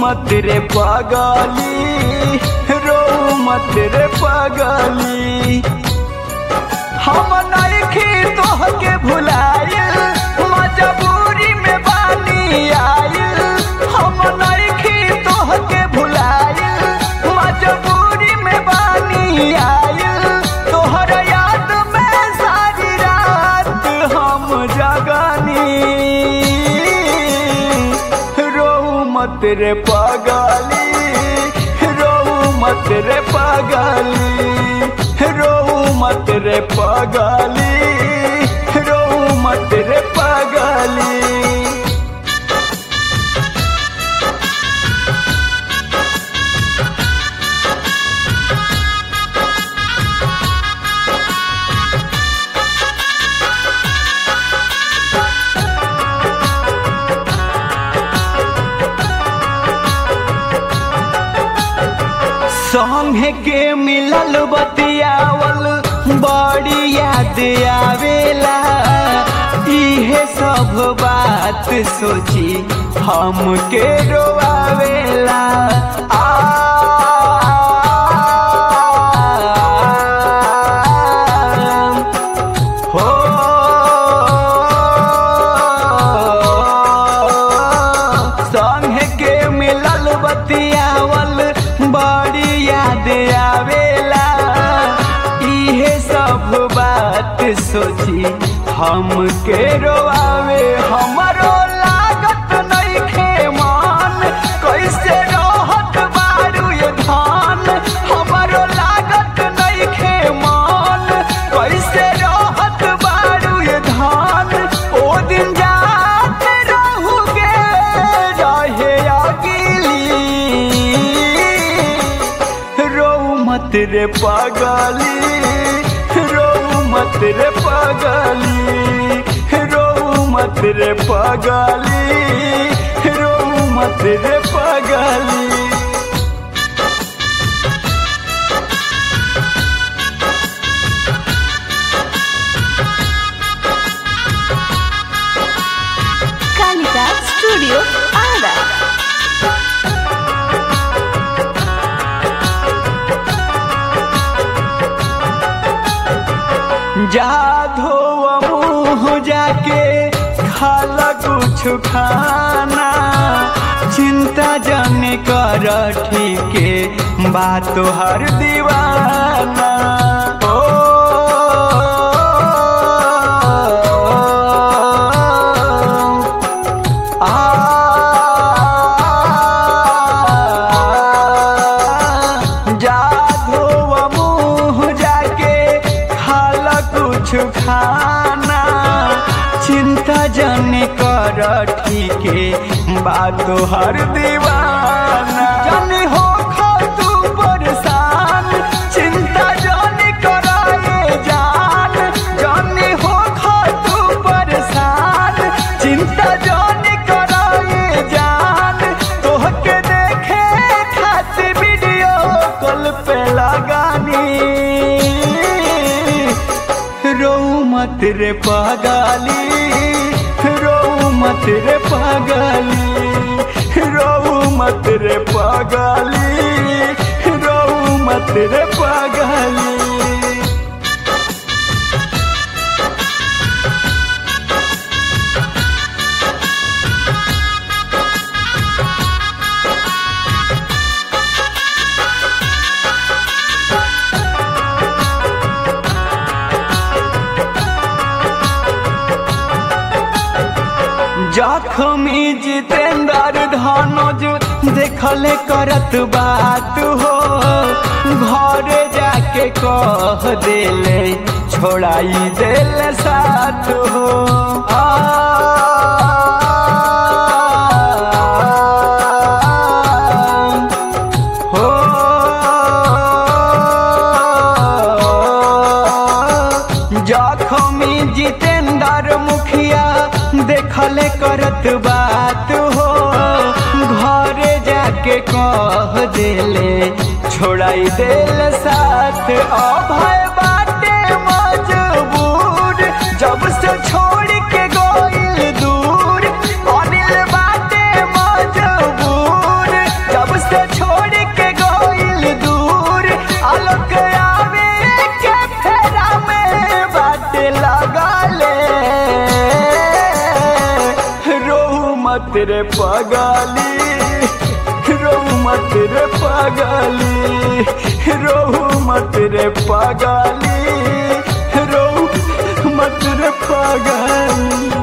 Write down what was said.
मत रे पागली रो मत रे पागली हम नइखी तोहके भुलाइल मजबूरी में बानी आइल हम नइखी तोहके भुलाइल मजबूरी में बानी आइल तोहर याद में सारी रात हम जगनी रो मत रे पागली रो मत रे पागली रो मत रे पागली रो मत रे पागली संगे के मिलल बतियावल बड़ी याद आवेला इहे सब बात सोची हमके रोआवेला आ हो संगे के मिलल बतियावल बड़ी याद आवेला इहे सब बात सोची हमके रोआवे हमरो लागत नइखे मान कैसे रहत बारू ये धान हमरो लागत नइखे मान कैसे रहत बारू ये धान ओ दिन जात रहुगे रहे अगिली रो मत रे पागली रो मत रे पागली रो मत रे पागली रो मत रे पागली कालिका स्टूडियो आरा जा धोआ मुँह जाके खाला कुछ खाना चिंता जन कर ठीके बात हर दीवाना ओ आ जा धोआ मुँह जाके खाला कुछ खाना चिंता जन कर ठीके बात हर दीवाना जन हो खो तू परेशान चिंता जन कराए जान जन हो खो तू परेशान चिंता जन कराए जान तोहके देखे खातिर वीडियो कॉल पे लगानी रो मत रे पागली रो मत रे पागली रो मत रे पागली रो मत रे पागली जखमी जितेंद्र धनोज देखले करत बात हो घरे जाके कह देले छोड़ाई देले साथ हो आ हो जखमी जितेंद्र मुखिया देखले करत बात हो घरे जाके कह देले छोड़ाई देल साथ अभय बाटे मजबूर जब से छोड़ के गइल दूर अनिल बाटे मजबूर मत रे पगली रोहू मत रे पगली रोहू मत रे पगली रोहू मत रे पगली